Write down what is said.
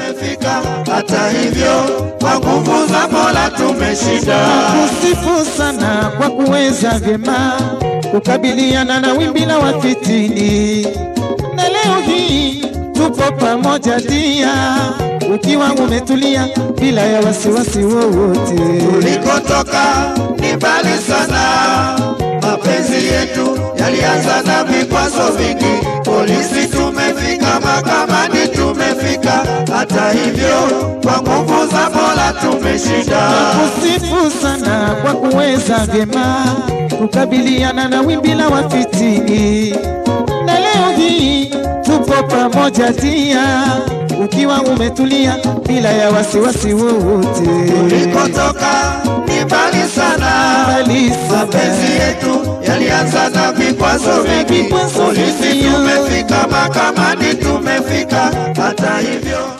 tumefika. Hata hivyo kwa nguvu za Mola tumeshinda. Kusifu sana kwa kuweza vyema kukabiliana na wimbi la wafitini, na leo hii tupo pamoja dia, ukiwa umetulia bila ya wasiwasi wowote. Tulikotoka ni mbali sana, mapenzi yetu yalianza na vikwazo vingi. Polisi tumefika, mahakamani tumefika. Hata hivyo kwa nguvu za Mola tumeshinda. Kusifu sana kwa kuweza vyema kukabiliana na wimbi la wafitini, na leo hii tupo pamoja dia, ukiwa umetulia bila ya wasiwasi wowote. Tulikotoka ni mbali sana, Mbali sana. mapenzi yetu yalianza na vikwazo vingi. Vikwazo Polisi vingi. tumefika, mahakamani tumefika. Hata hivyo